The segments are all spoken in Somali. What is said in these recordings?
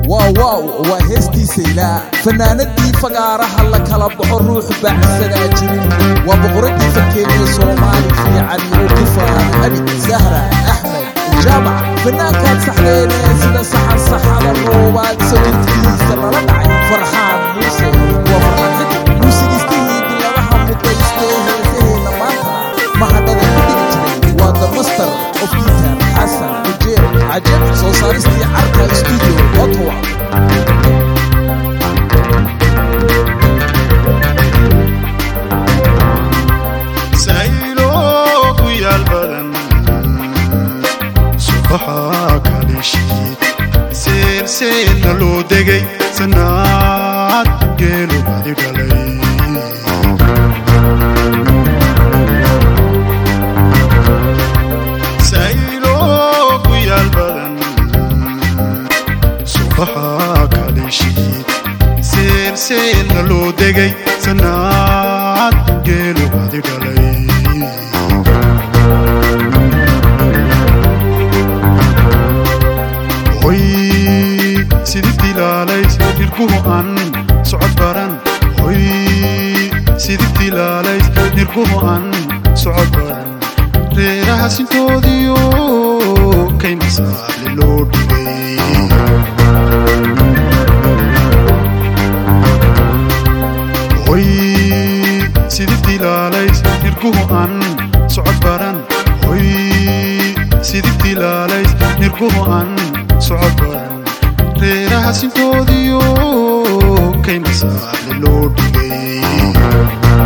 waaw waaw waa heestiisa ilaa fanaanadii fagaaraha la kala baxo ruux baacsadaa jirin waa boqoradii fakeeniya soomaali fiican iyo kifaan abid zahra axmed jaamac fanaankaad saxdeenee sida saxan saxada roobaad sawirkiisa lala dhacay farxaan muuse waa farxan xidib muusigistihii bilabaha mudaystee heesaheena maanta mahadhada ku dhigi jiray waa the master of guitar xasan ujeer cajab soo saaristii carka studio ottawa saylo ku yaal badan subaxa kalishi seelseelna loo degay sanaad geelu badi dhalay saylo ku yaal badan subaxa kalishi seelseelna loo degay sanaad geelu badi dhalay hoy sidii dilaalays nirguhu aan socod baran hoy sidii dilaalays nirguhu aan socod baran reeraha sintoodiyo kayna saali loo dhigay hoy sidii dilaalays nirguhu aan socod baran hoy sidii dilaalays nirguhu aan socod baran reeraha sintoodiyo kayna saali loo dhigay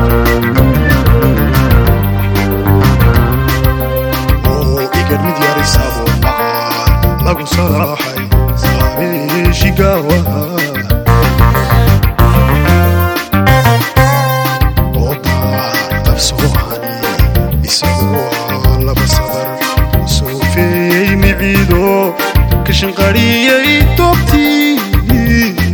oo igar mid yarisaabo maqaal lagu salaaxay saabeeshigaawaha dabsoohani isagoo laba sadar soofeeyey miciido ka shanqariyey toobtii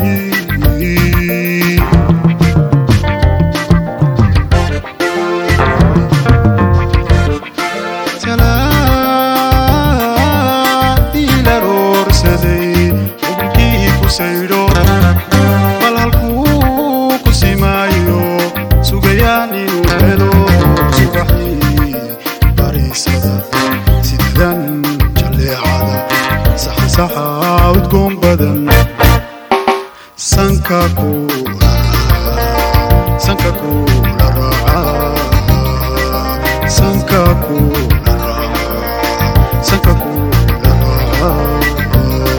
talaadii la roorsaday xubunkii ku saydho bal halkuu ku simaayo sugayaan inuu helo subaxii bariisada sidadan jalleecada saxansaxa udgoon badan sanka kuula sanka kuula raaca sanka kuula raaca sanka kuula raaca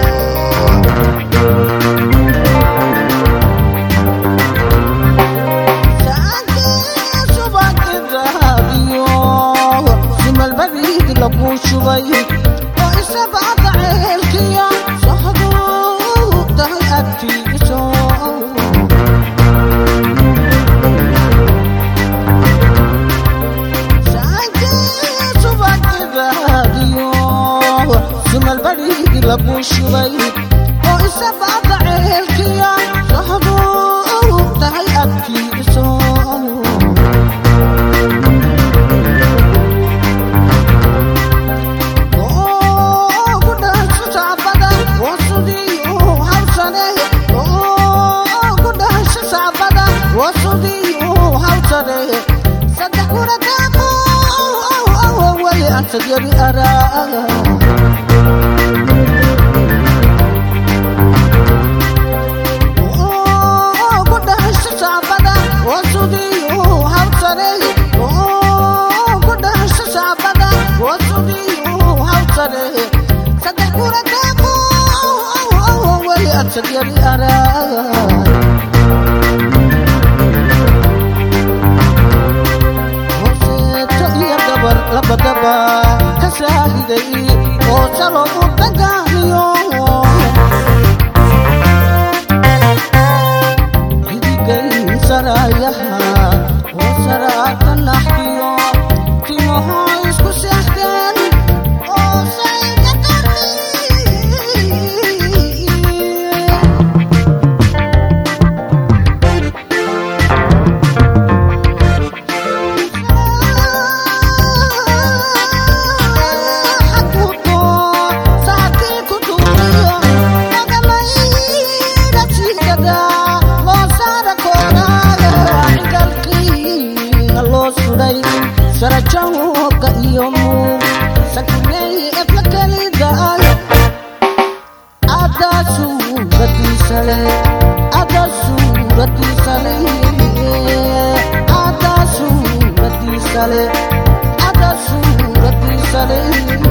Shubay oo isabada ceelkiya sahdu tahay agtiiso Yari ara Yari ara hooseeto iyo gabar labadaba ka saahiday oo salo u dagaaliyo hidigay sarayaha oo saraata naxdiyo timaho isku seexdeen oo sayga qarni Hakuto, sakit kutuyo, suuradiisa leh ada suuradiisa leh ada suuradiisa leh ada suuradiisa leh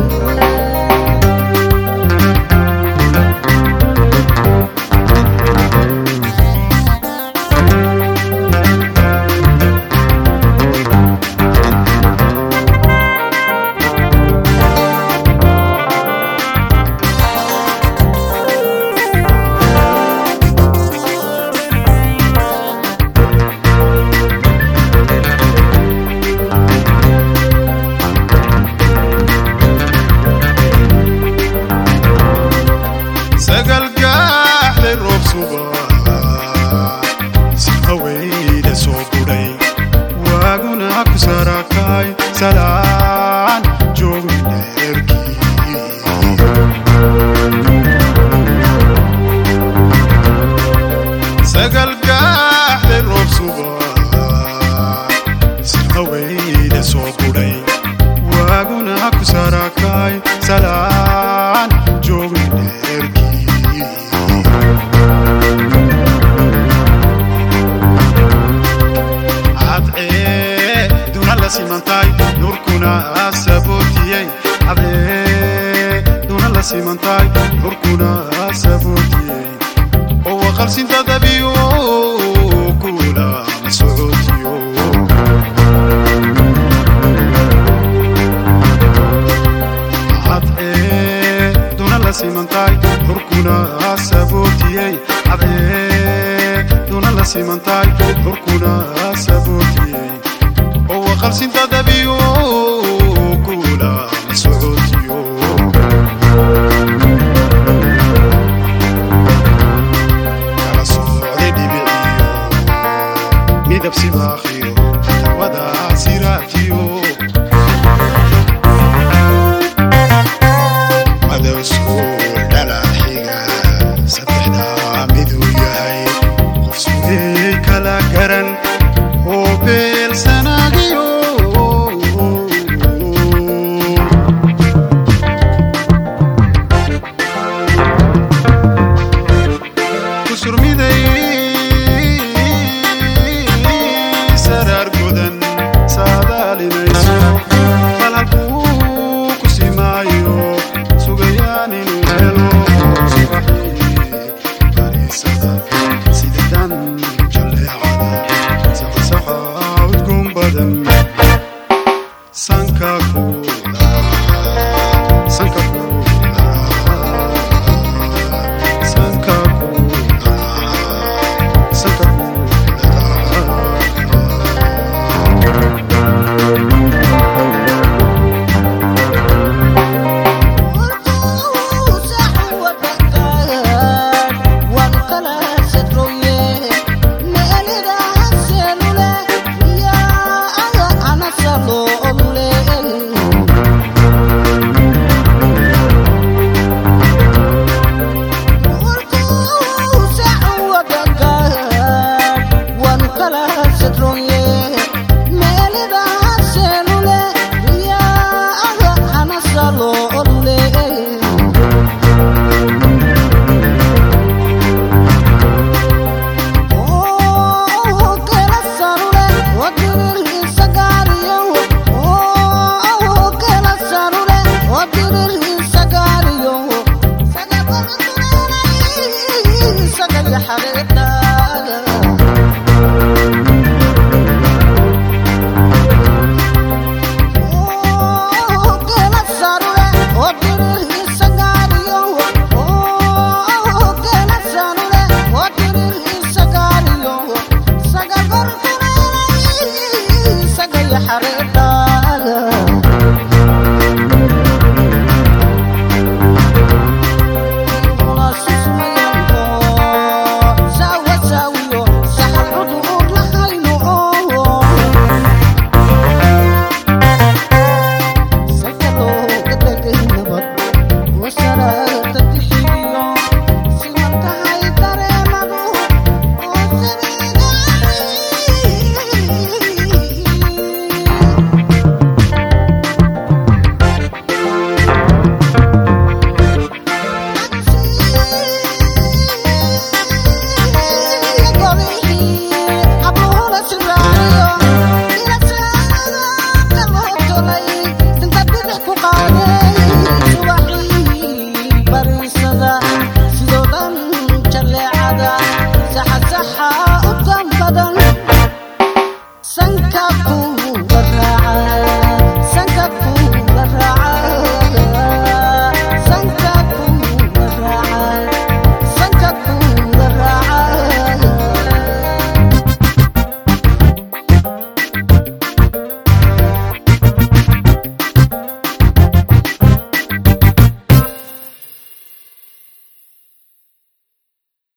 sagalgaaxle roob suba sihaweyda soo gudhay waaguna ku sarakaay salaan joogin dheerkii sagalgaaxle roob suba sihaweyda soo gudhay waaguna ku sarakaay salaan joogin dheerkii cadcee duna la simantaay nurkuna sabootiyey cadcee duna la simantaay nurkuna sabootiyey oo waqalsinta dabiyo kula ma socootiyo cadcee duna la simantaay nurkuna sabootiyey cadcee duna la simantaay nurkuna sabootiyey oo waqalsinta dabiyo kula ma socootiyo kala socday dhibiciyo midab sibaaqiyo hawada siraajiyo madowsuul dhalaxiga saddexdaa miduu yahay qof sugey kala garan oo beelsanagiyo kusurmiday saraar godan saadaalinayso falhalkuu ku simaayo sugayaan inuu helo subaxii fariisada sidadan jalleecada saxsaxa udgoon badan sanka kuula sanka kuula sanka kuula sanka kuula badan